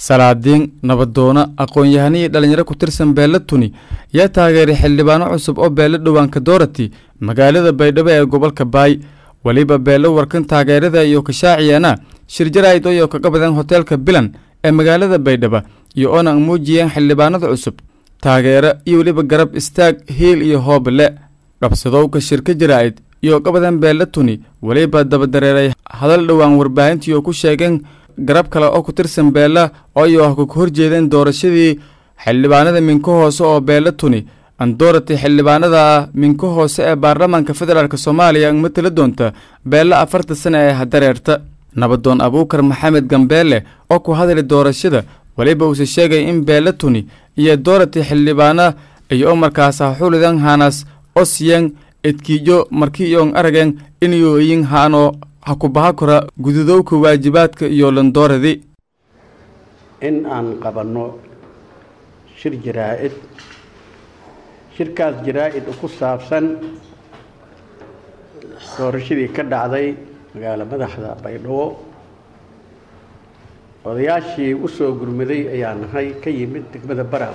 salaadiin nabadoono aqoon-yahano iyo dhalinyaro ku tirsan beella tuni yaa taageeray xildhibaano cusub oo beelo dhowaanka doorati magaalada baydhabo ee gobolka baay weliba beelo warkan taageerada iyo kashaaciyana shir jaraa'id oo kaga badan hoteelka bilan ee magaalada baydhabo iyo oona muujiyeen xildhibaanada cusub taageero iyo weliba garab istaag hiil iyo hoobale qabsadowka shirka jaraa'id iyo ka badan beella tuni weliba dabadareeray hadal dhowaan warbaahintii oo ku sheegeen garab kale oo ku tirsan beella oo iyo ah ku horjeedeen doorashadii xildhibaanada minka hoose oo beella tuni andoorati xildhibaanada minka hoose ee baarlamaanka federaalk soomaaliya matala doonta beella afarta sane ee hadareerta nabadoon abuukar maxamed gambeele oo ku hadlay doorashada weliba uuse sheegay in beella tuni iyo doorati xildhibaana iyo markaas xulidan hanas osyen edkiijo markiiyoon arageen inuu iyin haano hakubaha kora gududowka waajibaadka iyo landooradii in aan qabanno shir jaraa-id shirkaas jaraa-id ku saabsan doorashadii ka dhacday magaalo madaxda baydhabo odayaashii u soo gurmaday ayaa nahay ka yimid degmada baraw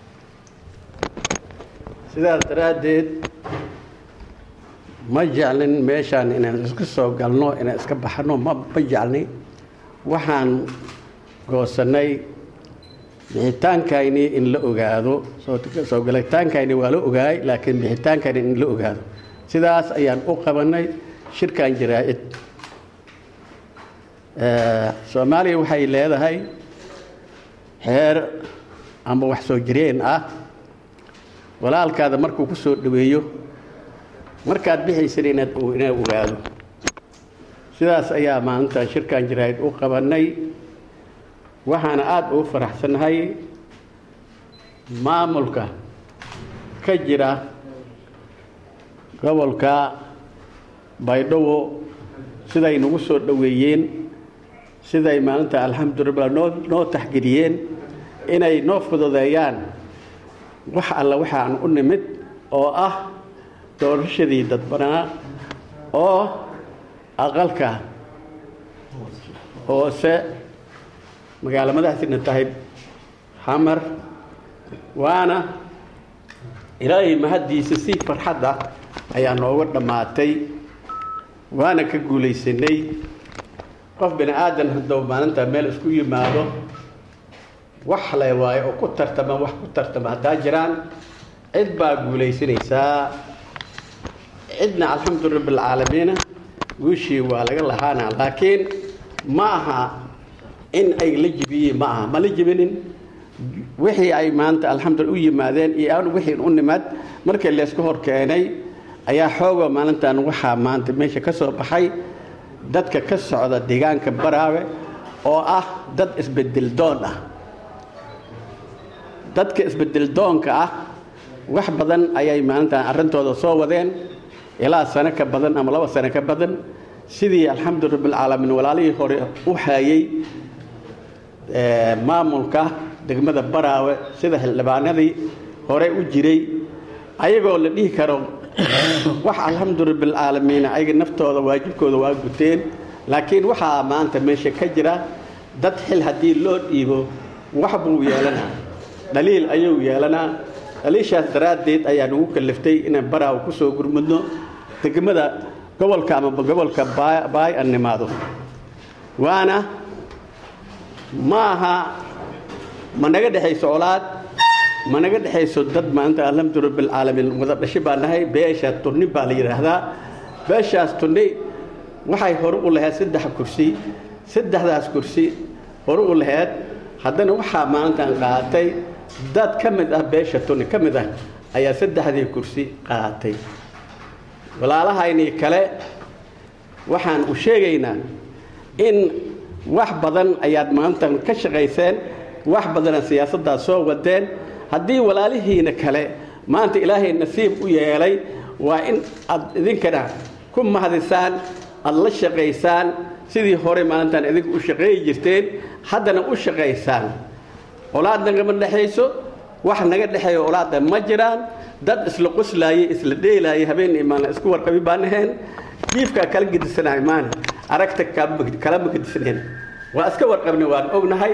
sidaas daraaddeed ma jeclin meeshaan inaan iska soo galno inaan iska baxno ma ma jeclni waxaan goosannay bixitaankayni in la ogaado soo galataankayni waa la ogaay laakiin bixitaankayni in la ogaado sidaas ayaan u qabanay shirkan jaraa-id soomaaliya waxay leedahay xeer ama wax soo jireen ah walaalkaada markuu ku soo dhaweeyo markaad bixaysan inaad inaad ogaado sidaas ayaa maalinta shirkan jaraa-id u qabanay waxaana aada ugu faraxsannahay maamulka ka jira gobolka baydhabo siday nagu soo dhoweeyeen siday maalinta alxamdulillah noo noo taxgeliyeen inay noo fududeeyaan wax alla waxaan u nimid oo ah doorashadii dadbanaa oo aqalka hoose magaalo madaxdiina tahay xamar waana ilaahay mahaddiisa si farxadda ayaa nooga dhammaatay waana ka guulaysanay qof bini aadan haddou maalinta meel isku yimaado wax le waayo oo ku tartama wax ku tartama haddaa jiraan cid baa guulaysanaysaa cidna alxamdu rabi alcaalamiina guushii waa laga lahaana laakiin ma aha in ay la jibiyeen ma aha ma la jibinin wixii ay maanta alxamdulila u yimaadeen iyo aan wixii u nimad markii laysku hor keenay ayaa xooga maalintan waxaa maanta meesha ka soo baxay dadka ka socda deegaanka baraawe oo ah dad isbedel doon ah dadka isbedel doonka ah wax badan ayay maalintan arrintooda soo wadeen ilaa sano ka badan ama laba sano ka badan sidii alxamdu rabbilcaalamiin walaalihii hore u hayay maamulka degmada baraawe sida xildhibaanadii hore u jiray ayagoo la dhihi karo wax alxamdu rabbilcaalamiin ayaga naftooda waajibkooda waa guteen laakiin waxaa maanta meesha ka jira dad xil haddii loo dhiibo wax buu yeelanaa dhaliil ayuu yeelanaa dhaliishaas daraaddeed ayaa nagu kaliftay inaan baraawe ku soo gurmudno degmada gobolka ama gobolka baay an nimaado waana ma aha ma naga dhexayso colaad ma naga dhexayso dad maanta alxamdu rabbilcaalamiin wada dhashi baa nahay beesha turni baa la yidhaahdaa beeshaas turni waxay hore u lahayd saddex kursi saddexdaas kursi hore u lahayd haddana waxaa maalintan qaatay dad ka mid ah beesha turni ka mid ah ayaa saddexdii kursi qaatay walaalahaynii kale waxaan u sheegaynaa in wax badan ayaad maantan ka shaqayseen wax badana siyaasaddaas soo wadeen haddii walaalihiina kale maanta ilaahay nasiib u yeelay waa in aad idinkana ku mahadisaan aada la shaqaysaan sidii hore maalintan idinku u shaqeeyi jirteen haddana u shaqaysaan olaad nagama dhexayso wax naga dhexeeyo olaada ma jiraan dad isla qoslaayey isla dheelaayay habeen imaana isku warqabi baan ahayn jiifkaa kala gedisanahay maana aragta kalama gedisneen waa iska warqabnay waan ognahay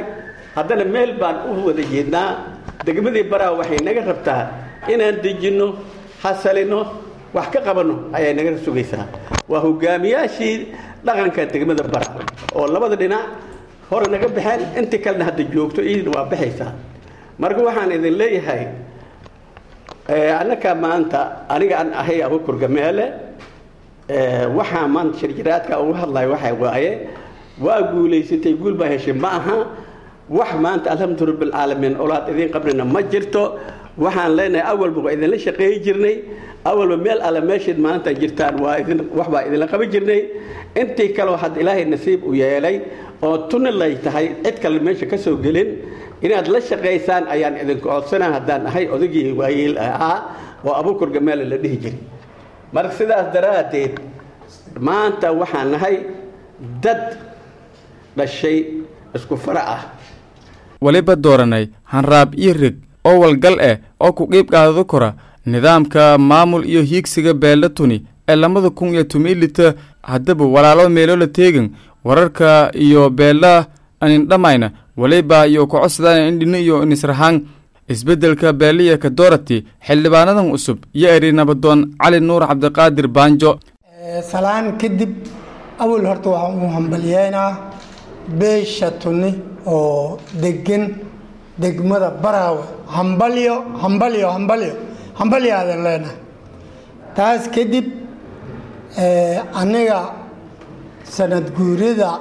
haddana meel baan u wada jeednaa degmadii baraawe waxay naga rabtaa inaan dejinno hasalino wax ka qabanno ayay naga sugaysaa waa hogaamiyaashii dhaqanka degmada baraawe oo labada dhinac hore naga baxeen intii kalena hadda joogto iidina waa baxaysaa marka waxaan idin leeyahay annaka maanta aniga aan ahay abukur gameele waxaa maanta shirjiraadka uga hadlayo waxa waaye waa guulaysatay guul baa heshay ma aha wax maanta alxamdu rabbilcaalamiin olaad idiin qabrina ma jirto waxaan leenahay awalba waa idinla shaqeeyi jirnay awalba meel alle meeshayd maanta jirtaan waa idin wax baa idinla qaban jirnay intii kaleo hadda ilaahay nasiib u yeelay oo tuni lay tahay cid kale meesha ka soo gelin inaad la shaqaysaan ayaan idinku codsanaa haddaan ahay odagii waayeel ahaa oo abukur gameele la dhihi jiray marka sidaas daraaddeed maanta waxaan nahay dad dhashay isku fara ah weliba dooranay hanraab iyo reg oo walgal ah oo ku qiib qaadado kora nidaamka maamul iyo hiigsiga beella tuni ee labada kun iyo tumilita haddaba walaalo meelo la teegan wararka iyo beella anindhamayna weliba iyo kocodsadaan indhino iyo inisrahaan isbeddelka beeliya ka doorati xildhibaanadan cusub iyo eri nabadoon cali nuur cabdiqaadir baanjo salaan kadib awal horta waxaan u hambalyeynaa beesha tuni oo degan degmada baraawe hambalyo hambalyo hambalyo hambalyo aadan leenahay taas kadib aniga sanad guurida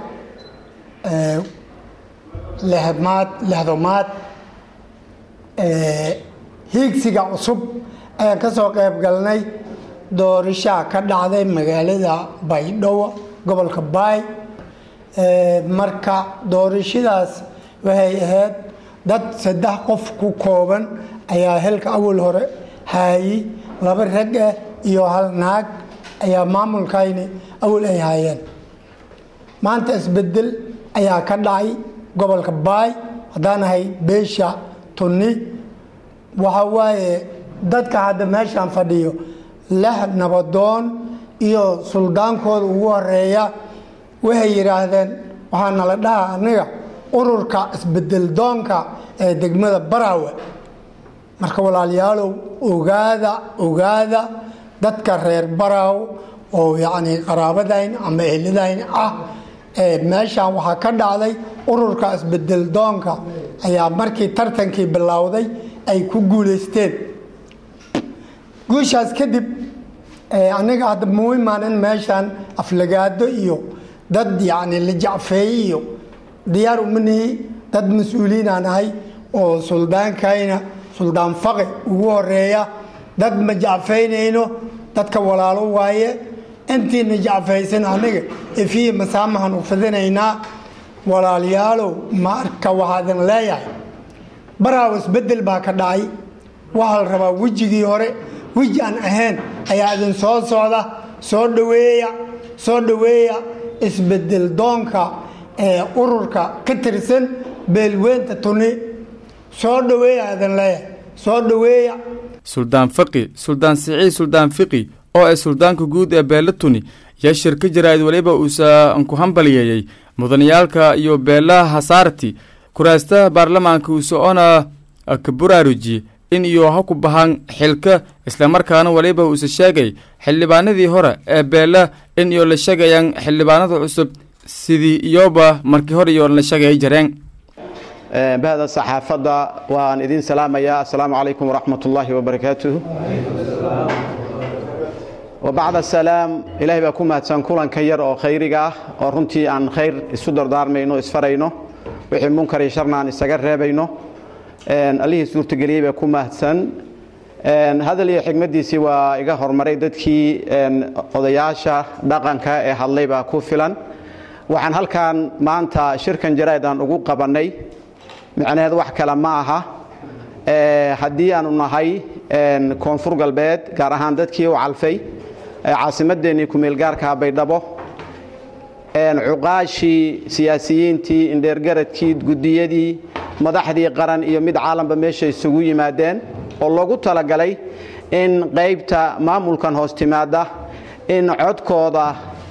lehmaad lehdomaad hiigsiga cusub ayaan ka soo qayb galnay doorishaa ka dhacday magaalada baydhabo gobolka baay marka doorashadaas waxay ahayd dad saddex qof ku kooban ayaa helka awal hore haayi laba rag ah iyo hal naag ayaa maamulkayni awal ay haayeen maanta isbedel ayaa ka dhacay gobolka baay haddaan ahay beesha tunni waxa waaye dadka hadda meeshaan fadhiyo lix nabadoon iyo suldaankooda ugu horeeya waxay yidhaahdeen waxaa nala dhaha aniga ururka isbedel doonka ee degmada baraawe marka walaalayaalow ogaada ogaada dadka reer baraaw oo yacni qaraabadayn ama ehladayn ah meeshaan waxaa ka dhacday ururka isbedel doonka ayaa markii tartankii bilowday ay ku guulaysteen guushaas kadib aniga hadda muu imaanin meeshaan aflagaado iyo dad yacni la jacfeeye iyo diyaar umanihi dad mas-uuliinaan ahay oo suldaankayna suldaan faqi ugu horeeya dad ma jacfaynayno dadka walaalo waaye intiina jacfaysan aniga efiye masaamahan u fidinaynaa walaalayaalow marka waxaadan leeyahay baraaw isbedel baa ka dhacay waxaa la rabaa wejigii hore weji aan ahayn ayaa idin soo socda soo dhaweeya soo dhaweeya isbedel doonka ee ururka ka tirsan beelweynta tuni soo dhaweeya idin leeyahay soo dhaweeya suldaan faqi suldaan siciid suldaan fiqi oo ah suldaanka guud ee beella tuni yaa shir ka jiraad weliba uusan ku hambaliyeeyey mudaniyaalka iyo beelaha hasaarti kuraastaha baarlamaanka uuse oona ka buraaruji in iyo ha ku bahaan xilka islamarkaana weliba uuse sheegay xildhibaanadii hore ee beella in iyo la sheegayaan xildhibaanada cusub sidii iyoba markii hore iyo la sheegay jareen bahda saxaafadda waan idin salaamayaa assalaamu calaykum waraxmat ullaahi wabarakaatuh wabacda salaam ilaahay baa ku mahadsan kulanka yar oo khayriga ah oo runtii aan khayr isu dardaarmayno isfarayno wixii munkar iyo sharna aan isaga reebayno allihii suurtageliyey baa ku mahadsan hadal iyo xigmaddiisii waa iga hormaray dadkii odayaasha dhaqanka ee hadlay baa ku filan waxaan halkan maanta shirkan jaraa'id aan ugu qabannay micnaheed wax kale ma aha haddii aanu nahay koonfur galbeed gaar ahaan dadkii u calfay caasimadeennii kumeelgaarka baydhabo cuqaashii siyaasiyiintii indheergaradkii gudiyadii madaxdii qaran iyo mid caalamka meesha isugu yimaadeen oo loogu talagalay in qaybta maamulkan hoos timaada in codkooda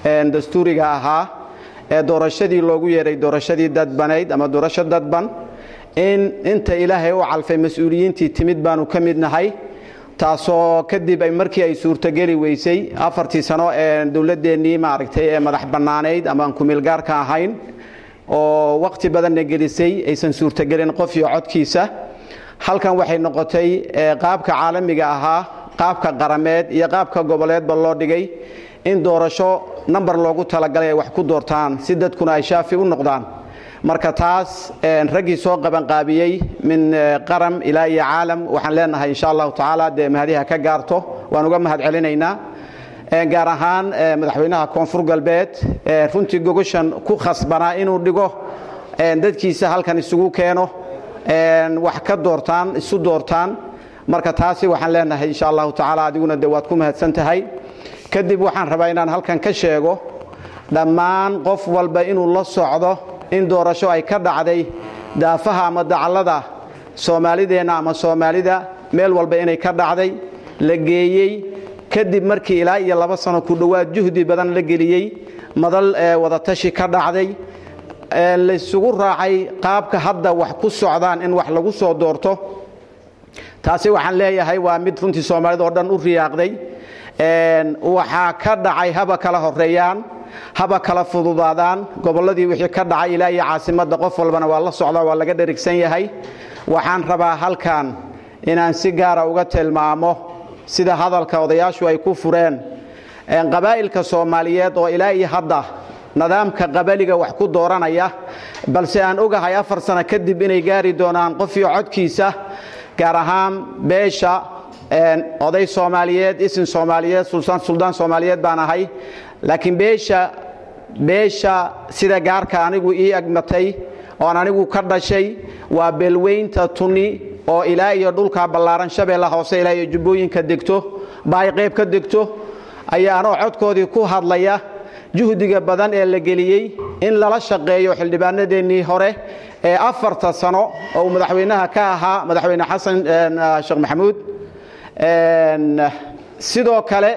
dastuuriga ahaa ee doorashadii loogu yeeray doorashadii dadbanayd ama doorasho dadban in inta ilaahay u calfay mas-uuliyiintii timid baanu ka mid nahay taasoo kadib ay markii ay suurtogeli weysay afartii sano ee dowladeennii maaragtay ee madax bannaanayd ama aan kumeelgaarka ahayn oo waqti badanna gelisay aysan suurtogelin qof iyo codkiisa halkan waxay noqotay qaabka caalamiga ahaa qaabka qarameed iyo qaabka goboleedba loo dhigay in doorasho namber loogu talagalay ay wax ku doortaan si dadkuna ay shaafi u noqdaan marka taas raggii soo qabanqaabiyey min qaram ilaa iyo caalam waxaan leenahay insha allahu tacaala dee mahadiha ka gaarto waan uga mahad celinaynaa gaar ahaan madaxweynaha koonfur galbeed runtii gogoshan ku khasbanaa inuu dhigo dadkiisa halkan isugu keeno wax ka doortaan isu doortaan marka taasi waxaan leenahay insha allahu tacaala adiguna de waad ku mahadsan tahay kadib waxaan rabaa inaan halkan ka sheego dhammaan qof walba inuu la socdo in doorasho ay ka dhacday daafaha ama dacallada soomaalideenna ama soomaalida meel walba inay ka dhacday la geeyey kadib markii ilaa iyo laba sano ku dhowaad juhdi badan la geliyey madal wadatashi ka dhacday laysugu raacay qaabka hadda wax ku socdaan in wax lagu soo doorto taasi waxaan leeyahay waa mid runtii soomaalida oo dhan u riyaaqday waxaa ka dhacay haba kala horeeyaan haba kala fududaadaan gobolladii wixii ka dhacay ilaa iyo caasimadda qof walbana waa la socdaa waa laga dherigsan yahay waxaan rabaa halkan inaan si gaara uga tilmaamo sida hadalka odayaashu ay ku fureen qabaa'ilka soomaaliyeed oo ilaa iyo hadda nidaamka qabaliga wax ku dooranaya balse aan ogahay afar sano kadib inay gaari doonaan qof iyo codkiisa gaar ahaan beesha oday soomaaliyeed isin soomaaliyeed suldaan soomaaliyeed baan ahay laakiin beesha beesha sida gaarka anigu ii agmatay oon anigu ka dhashay waa beelweynta tuni oo ilaa iyo dhulka ballaaran shabeella hoose ilaa iyo jubbooyinka degto baay qayb ka degto ayaa anoo codkoodii ku hadlaya juhdiga badan ee la geliyey in lala shaqeeyo xildhibaanadeennii hore ee afarta sano oo uu madaxweynaha ka ahaa madaxweyne xasan sheekh maxamuud sidoo kale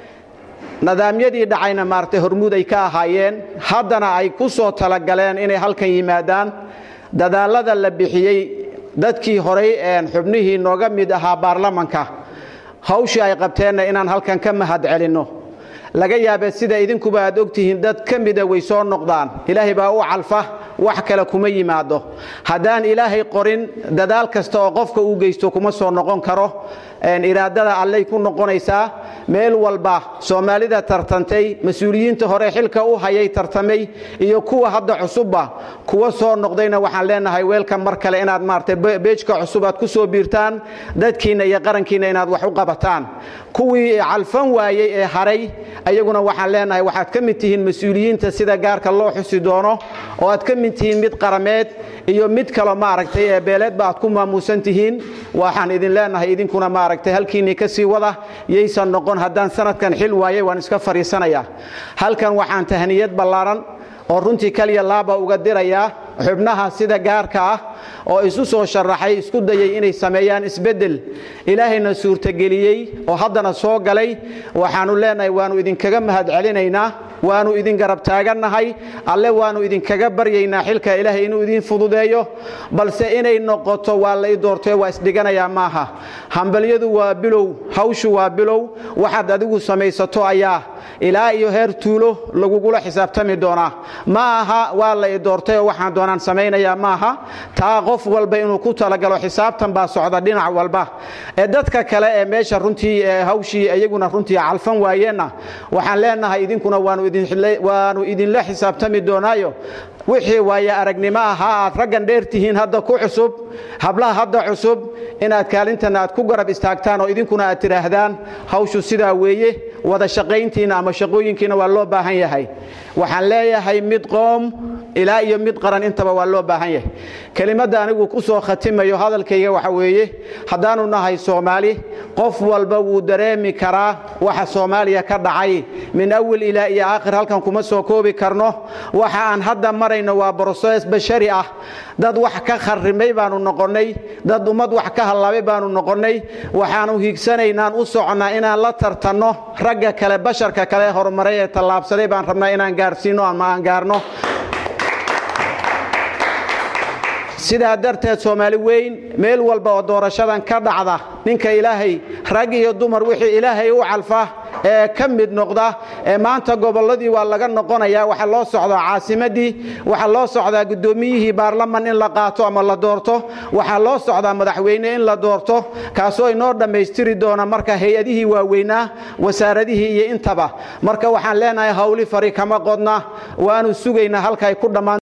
nidaamyadii dhacayna maaragtay hormuud ay ka ahaayeen haddana ay ku soo talagaleen inay halkan yimaadaan dadaallada la bixiyey dadkii horay xubnihii nooga mid ahaa baarlamanka hawshii ay qabteenna inaan halkan ka mahad celinno laga yaabee sida idinkuba aad ogtihiin dad ka mida way soo noqdaan ilaahay baa u calfa wax kale kuma yimaado haddaan ilaahay qorin dadaal kasta oo qofka uu geysto kuma soo noqon karo iraadada allay ku noqonaysaa meel walba soomaalida tartantay mas-uuliyiinta hore xilka u hayay tartamay iyo kuwa hadda cusubba kuwa soo noqdayna waxaan leenahay weelkan mar kale inaad maarata beejka cusub aad ku soo biirtaan dadkiinna iyo qarankiinna inaad wax u qabataan kuwii calfan waayey ee haray ayaguna waxaan leenahay waxaad ka mid tihiin mas-uuliyiinta sida gaarka loo xusi doono oo aad ka mid tihiin mid qarameed iyo mid kalo maaragtay ee beeleedba aad ku maamuusan tihiin waxaan idin leenahay idinkuna maaragtay halkiinnii ka sii wada yaysan noqon haddaan sanadkan xil waayay waan iska fadhiisanayaa halkan waxaan tahniyad ballaaran oo runtii kaliya laaba uga dirayaa xubnaha sida gaarka ah oo isu soo sharaxay isku dayay inay sameeyaan isbeddel ilaahayna suurtageliyey oo haddana soo galay waxaannu leenahay waannu idinkaga mahad celinaynaa waannu idin garab taagannahay alle waannu idinkaga baryaynaa xilka ilaahay inuu idin fududeeyo balse inay noqoto waa lay doortay waa isdhiganayaa maaha hambalyadu waa bilow hawshu waa bilow waxaad adigu samaysato ayaa ilaa iyo heer tuulo lagugula xisaabtami doonaa ma aha waa la i doortay oo waxaan doonaan samaynayaa maaha taa qof walba inuu ku talagalo xisaabtan baa socda dhinac walba ee dadka kale ee meesha runtii hawshii iyaguna runtii calfan waayeenna waxaan leenahay idinkuna waanu idinla xisaabtami doonaayo wixii waaye aragnimo ahaa aad raggan dheer tihiin hadda ku cusub hablaha hadda cusub inaad kaalintan aad ku garab istaagtaan oo idinkuna aad tidhaahdaan hawshu sidaa weeye wada shaqayntiina ama shaqooyinkiina waa loo baahan yahay waxaan leeyahay mid qoom ilaa iyo mid qaran intaba waa loo baahan yahay kelimadda anigu ku soo khatimayo hadalkayga waxa weeye haddaanu nahay soomaali qof walba wuu dareemi karaa waxa soomaaliya ka dhacay min awal ilaa iyo aakhir halkan kuma soo koobi karno waxa aan hadda marayno waa brosees bashari ah dad wax ka kharrimay baanu noqonnay dad ummad wax ka hallaabay baanu noqonnay waxaanu hiigsanaynaan u soconnaa inaan la tartanno ragga kale basharka kale horumaray ee tallaabsaday baan rabnaa inaan gaarsiinno ama aan gaarno sidaa darteed soomaali weyn meel walba oo doorashadan ka dhacda ninka ilaahay rag iyo dumar wixii ilaahay u calfa ee ka mid noqda ee maanta gobolladii waa laga noqonayaa waxaa loo socdaa caasimadii waxaa loo socdaa guddoomiyihii baarlaman in la qaato ama la doorto waxaa loo socdaa madaxweyne in la doorto kaasoo inoo dhammaystiri doona marka hay-adihii waaweynaa wasaaradihii iyo intaba marka waxaan leenahay hawli fari kama qodna waanu sugaynaa halka ay ku dhammaan